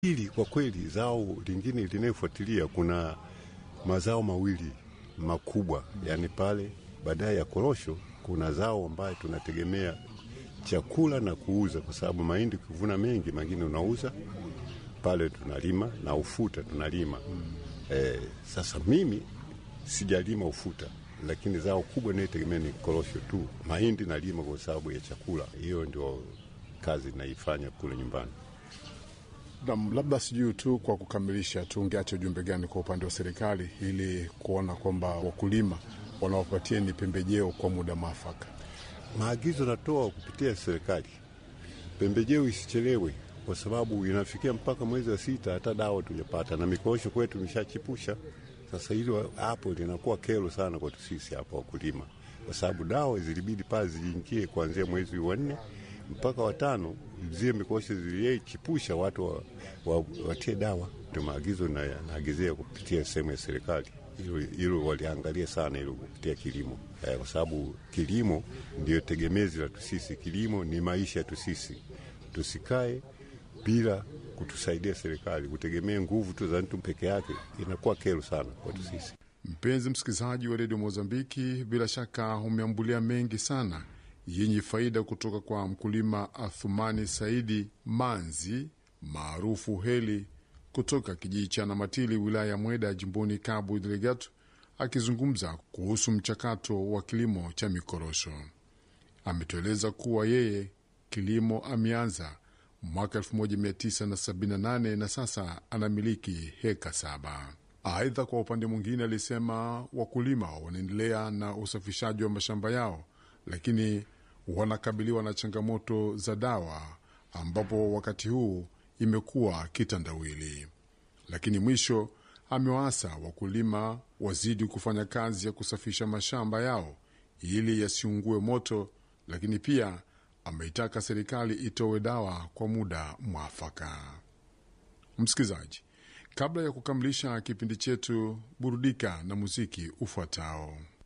Hili kwa kweli, zao lingine linayofuatilia, kuna mazao mawili makubwa, yani pale baadaye ya korosho kuna zao ambayo tunategemea chakula na kuuza, kwa sababu mahindi ukivuna mengi, mengine unauza pale, tunalima na ufuta tunalima mm. Eh, sasa mimi sijalima ufuta, lakini zao kubwa inayotegemea ni korosho tu. Mahindi nalima kwa sababu ya chakula, hiyo ndio kazi naifanya kule nyumbani. Na labda sijui tu kwa kukamilisha tu, ungeacha ujumbe gani kwa upande wa serikali ili kuona kwamba wakulima wanawapatia ni pembejeo kwa muda mwafaka? Maagizo natoa kupitia serikali, pembejeo isichelewe, kwa sababu inafikia mpaka mwezi wa sita hata dawa tujapata, na mikorosho kwetu imeshachipusha. Sasa hilo hapo linakuwa kero sana kwetu sisi hapa wakulima, kwa sababu dawa zilibidi pale ziingie kuanzia mwezi wa nne mpaka watano, zile mikorosho zilichipusha, watu wa, wa, watie dawa. Ndio maagizo naagizia kupitia sehemu ya serikali hilo waliangalia sana hilo kupitia kilimo eh, kwa sababu kilimo ndio tegemezi la tusisi. Kilimo ni maisha yetu sisi, tusikae bila kutusaidia serikali. Kutegemea nguvu tu za mtu peke yake inakuwa kero sana kwetu sisi. Mpenzi msikilizaji wa redio Mozambiki, bila shaka umeambulia mengi sana yenye faida kutoka kwa mkulima Athumani Saidi Manzi maarufu Heli kutoka kijiji cha Namatili wilaya ya Mweda jimboni Cabo Delgado, akizungumza kuhusu mchakato wa kilimo cha mikorosho. Ametueleza kuwa yeye kilimo ameanza mwaka 1978 na sasa anamiliki heka saba. Aidha, kwa upande mwingine, alisema wakulima wanaendelea na usafishaji wa mashamba yao, lakini wanakabiliwa na changamoto za dawa, ambapo wakati huu imekuwa kitandawili. Lakini mwisho amewaasa wakulima wazidi kufanya kazi ya kusafisha mashamba yao ili yasiungue moto, lakini pia ameitaka serikali itowe dawa kwa muda mwafaka. Msikilizaji, kabla ya kukamilisha kipindi chetu, burudika na muziki ufuatao.